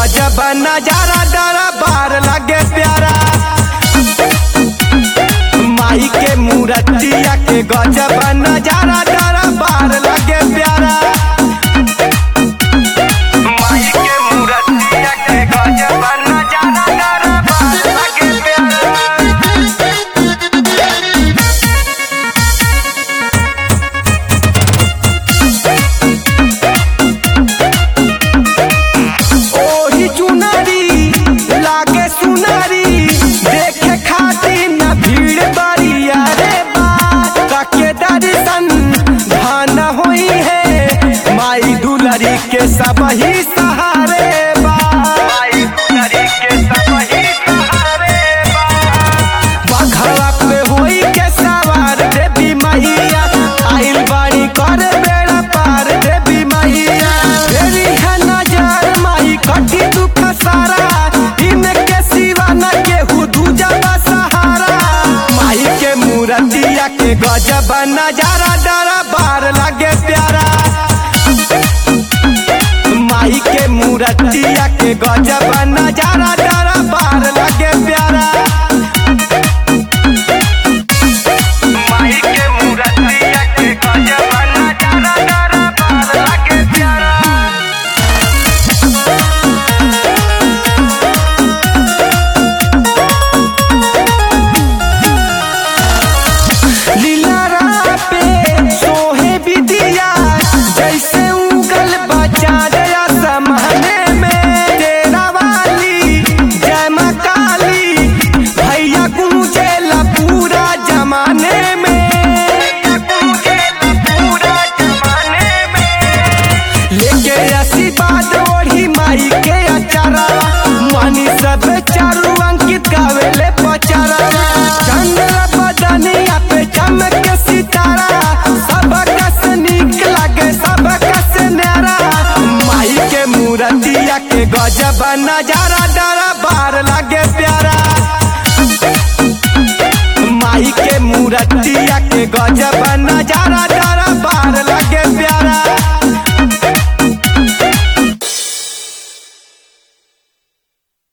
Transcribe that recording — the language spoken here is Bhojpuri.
गजब नजारा डरा बार लगे प्यारा माई के मूर्तिया के गजब नजारा डरा बार लगे प्यारा माई के मूर्तिया के गजब नजारा डरा बार लगे प्यारा ओही चुनरी लागे सुनरी देखे खातिर न भीड़ बड़िया रे बा के दर्शन धन होई है माई दुलरी के सब ही सहारे बा माई दुलरी के सब ही सहारे बा बघवा पे होई के सवार देवी मैया आइल बाड़ी कर बेड़ा पार देवी मैया तेरी है नजर माई कटी दुख सारा इनके सिवा न केहू दूजा बा सहारा माई के मूर्तिया के गजब नजारा डरा बार लगे प्यारा माई के मूर्तिया के गजब नजारा डरा बार लगे प्यारा माई के मूर्तिया के गजब नजारा डरा बार लगे प्यारा लीला पे सोहे विदिया जैसे उगल बचा दया समाने में तेरा वाली जय माँ काली भैया गूंजेला पूरा जमाने में गूंजेला पूरा जमाने में लेके आशीर्वाद ओढ़ी माई के अचारा मानी सब चारू अंकित गावेले पचारा चंद्र बदनिया पे चमक सितारा सब कस नीक लागे सब कस न्यारा माई के मूर्तिया के गजब नजारा डरा बार लागे प्यारा माई के मूर्तिया के गजब नजारा